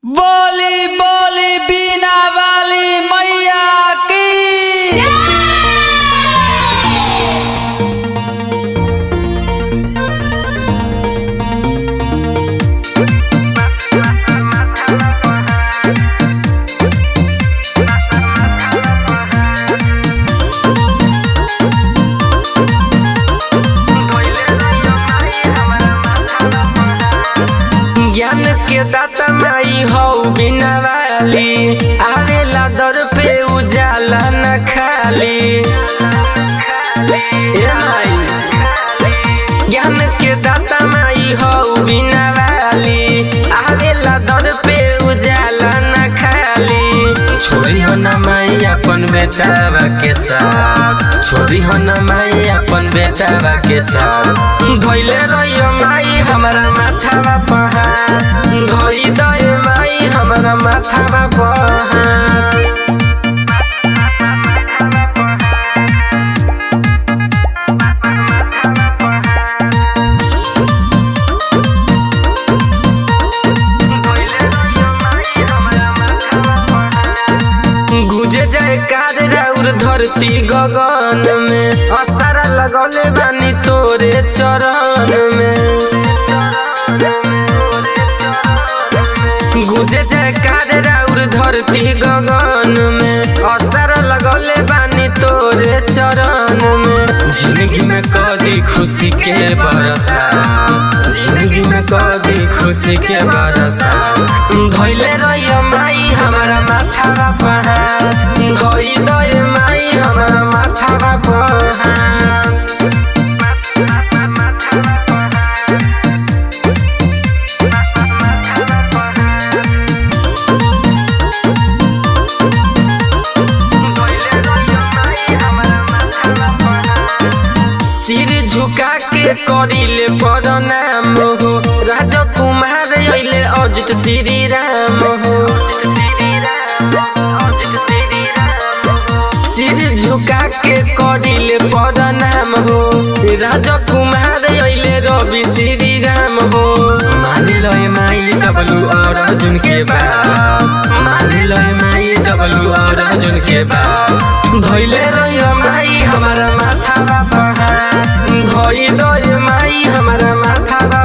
बोली बोली बीना वाली मैया की ज्ञान के दाता माई हो बिना वाली आवेला दर पे उजाला न खाली ए माई ज्ञान के दाता माई हो बिना वाली आवेला दर पे उजाला न खाली छोड़ी हो न माई अपन बेटा के साथ छोड़ी हो न माई अपन बेटा के साथ धोइले रहियो माई हमारा माथा पहाड़ धोई दे माई हमारा माथा पहाड़ गुजे जाए कार राउर धरती गगन में असारा लगौले बानी तोरे चरण में गुजे जाए कार राउर धरती गगन में असारा लगौले बानी तोरे चरण में जिंदगी में कदी खुशी के बरसा जिंदगी में कदी खुशी के बरसा धोइले रहियो माई हमारा माथा पहाड़ धोई दे माई हमारा माथा पहाड़ सिर झुका के करिले प्रणाम हो राजकुमार अइले अजित श्री राम हो सिर झुका के करिले प्रणाम हो राजकुमार अइले रवि श्री राम हो मान लो ए माई डबलू और अर्जुन के बात मान लो ए माई डबलू और अर्जुन के बात धोइले रहियो माई हमारा माथा पहाड़ धोई दो ए माई हमारा माथा